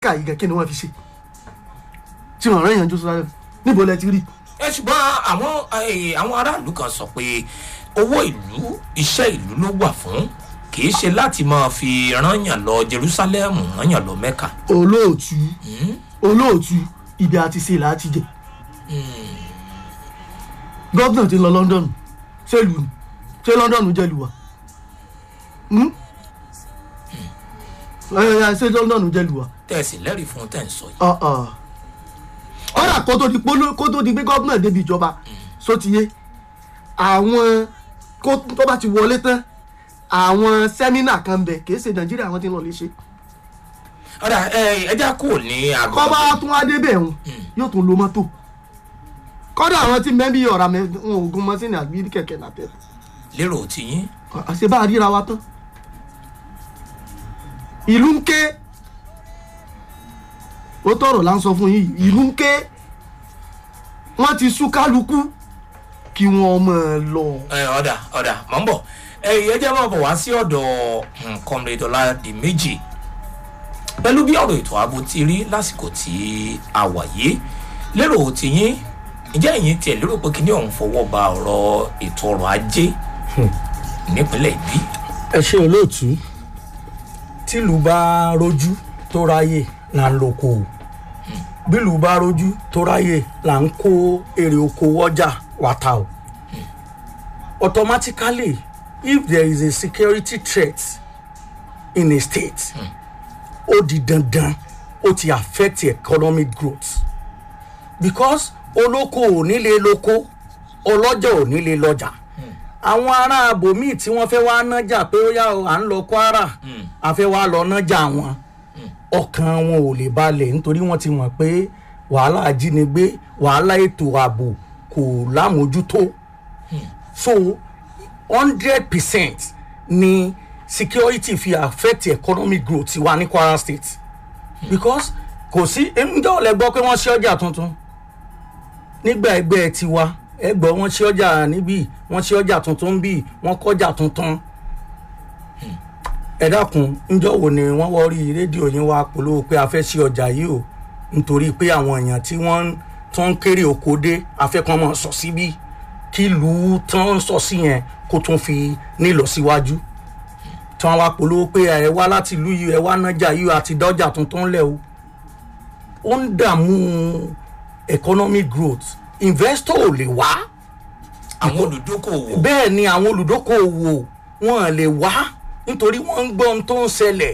ká yìí gan kí ni wọ́n fi ṣe tí wọ́n rán ìyànjú sọ́dọ̀ níbo lẹ ti rí ẹ ṣùgbọ́n àwọn eh, àwọn aráàlú kan sọ pé owó ìlú iṣẹ́ ìlú ló wà fún kì í ṣe láti máa fi rányàn lọ jerusalem rányàn lọ mẹ́ka. olóòtú olóòtú ibi àti ṣe láti jẹ gọ́vnà ti lọ london ṣèlú ni ṣé london jẹ́ lu wa Hmm? Ẹ, ẹ, ṣé london jẹ́ lu wa tẹ̀sí lẹ́rìí fún tẹ̀ ń sọ yìí. Ah, ah. ọ̀rà kó tó di polo kó tó di pé gọ́vnà débi ìjọba só ti yé àwọn kó tó bá ti wọlé tán àwọn sẹ́mínà kan bẹ̀ kì í ṣe nàìjíríà àwọn tí ń lọ lè ṣe ọ̀dà ẹja kò ní àgọ́. kọ́ bá tún wá débẹ̀ ń yóò tún lo mọ́tò kọ́dà àwọn tí mẹ́bí ọ̀rà mẹ́ wọn ò gun mọ́sínì àbí kẹ̀kẹ́ nàtẹ́ lérò tiyín àṣẹ bá a ríra wa tán ìlú ń ké ó tọrọ là ń sọ fún yín yìí, ìlú ń ké wọn ti sú kálukú kí wọn mọ ẹ lọ. ẹ, ọ̀dà ọ̀dà mọ̀ ń bọ̀ ẹ̀yìn ẹjẹ́ máa bọ̀ wá sí ọ̀dọ̀ kọ́mrẹ́dì ọ̀làdì méjì pẹ̀lú bí ọ̀rọ̀ ètò ààbò ti rí lásìkò tí a wà yìí lérò tiyín ǹjẹ́ ẹ̀yin tiẹ̀ lérò pé kíní ọ̀hún fọwọ́ ba ọ̀rọ̀ ètò ọrọ̀ ajé nípínlẹ̀ ìbí ẹ ṣe olóòtú tìlú bá rojú tó ráyè là ń loko o bílù bá rojú tó ráyè là ń kó èrè oko ọjà wàtà o automatically if there is a security threat in a state ó di dandan ó ti affect economic growth because olóko ò ní lè lóko ọlọ́jà ò ní lè lọ́jà àwọn ará abòmíì tí wọ́n fẹ́ wá nájà pé ó yá o, à ń lọ kwara a fẹ́ wá lọ nájà wọn ọkàn wọn ò lè balẹ̀ nítorí wọ́n ti mọ̀ pé wàhálà ajínigbé wàhálà ètò ààbò kò lámójútó so hundred percent ni security fi affect economic growth wa ní kwara state because kò sí ǹjẹ́ ò lẹ gbọ́ pé wọ́n ṣí ọjà tuntun nígbà ẹgbẹ́ tiwa ẹgbọ́ wọn ṣí ọjà níbí wọ́n ṣí ọjà tuntun bí wọ́n kọjá tuntun ẹ dákun ǹjọ́ wo ni wọ́n wọ́ rí rédíò yín wá polówó pé a fẹ́ ṣí ọjà yìí o nítorí pé àwọn èèyàn tí wọ́n tó ń kéré oko dé afẹ́kàn mọ̀ sọ síbí kí ìlú tán sọ sí yẹn kó tún fi nílọ síwájú tí wọ́n wá polówó pé ẹ wá láti ìlú yìí ẹ wá nájà yìí àti dọ́jà tuntun lẹ̀ o ó ń dààmú economic growth investor ò lè wá àwọn olùdókòwò bẹ́ẹ̀ ni àwọn olùdókòwò wọn lè wá nítorí wọ́n ń gbọ́ ohun tó ń ṣẹlẹ̀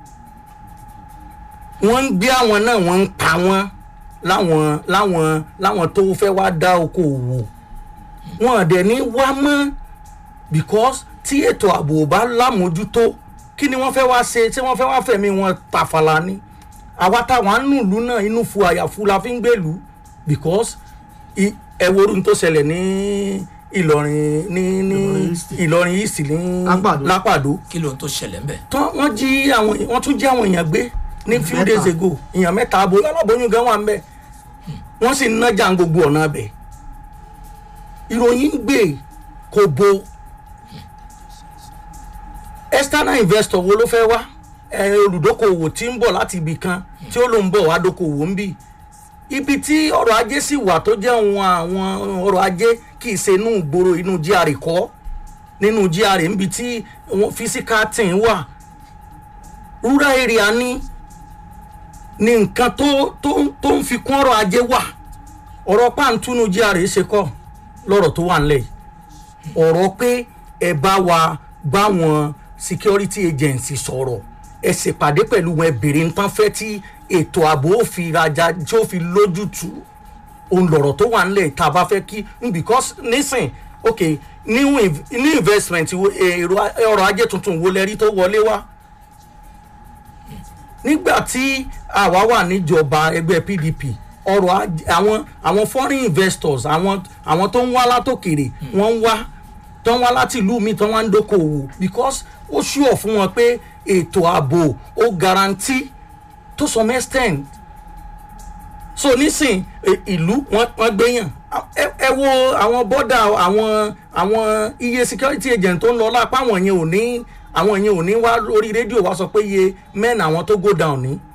wọ́n ń gbé àwọn náà wọ́n ń pa wọ́n láwọn láwọn láwọn tó fẹ́ wá dá okòwò wọn dẹ̀ ní wá mọ́ because tí ètò ààbò ò bá lámójútó kí ni wọ́n fẹ́ wá ṣe tí wọ́n fẹ́ wá fẹ̀mí wọn tàfàlà ni àwa táwọn á nùlú náà inú fu àyàfu la fi ń gbèlú because i- ẹ wo orun tó ṣẹlẹ̀ ní ìlọrin ní ní Ìlọrin East. ìlọrin east ní Lápàdó. lápàdó kí ló ń tó ṣẹlẹ̀ ńbẹ̀ tán wọ́n jí àwọn wọ́n tún jí àwọn èèyàn gbé ní few Mẹ́ta. days ago èèyàn mẹ́ta abo aláboyún gan wà ń bẹ̀ wọ́n sì ń nájà gbogbo ọ̀nà bẹ̀ ìròyìn ń gbé kò bo external investor wo ló fẹ́ wá ẹ olùdókòwò tí ń bọ̀ láti ibì kan tí ó ló ń bọ̀ wá dókòwò ń bì ibi tí ọrọ̀ ajé sì wà tó jẹ́ ohun àwọn ọrọ̀ ajé kì í ṣe inú ìgboro inú GRA kọ́ nínú GRA níbi tí wọn physical thing wà rural area ní ní nǹkan tó tó tó ń fi kún ọrọ̀ ajé wà ọ̀rọ̀ pàǹtúnú GRA ṣe kọ́ lọ́rọ̀ tó wà nílẹ̀ yìí ọ̀rọ̀ pé ẹ bá wa báwọn security agency sọ̀rọ̀ ẹ ṣèpàdé pẹ̀lú wọn ẹ bèrè nǹkan fẹ́ tí ètò ààbò ó fi rajà tí ó fi lójútùú òun lọ̀rọ̀ tó wà nílẹ̀ tá a bá fẹ́ kí because nísìn ok new inv- new investment wo- èrò ọrọ̀ ajé tuntun wo lẹ́rí tó wọlé wá nígbà tí àwa wà níjọba ẹgbẹ́ pdp ọrọ̀ ajé àwọn àwọn foreign investors àwọn àwọn tó ń wá látòkèrè wọ́n ń wá tó ń wá láti ìlú mi tó ń wá ń dókòwò because ó ṣùọ̀ fún wọn pé ètò ààbò ó guarantee to some extent so nísìn e- ìlú wọn wọn gbẹyàn ẹ ẹ wo àwọn bọ́dà àwọn àwọn iye security agent tó ń lọ lápá àwọn yẹn ò ní àwọn yẹn ò ní wá orí rédíò wá sọ pé iye men àwọn tó go down ní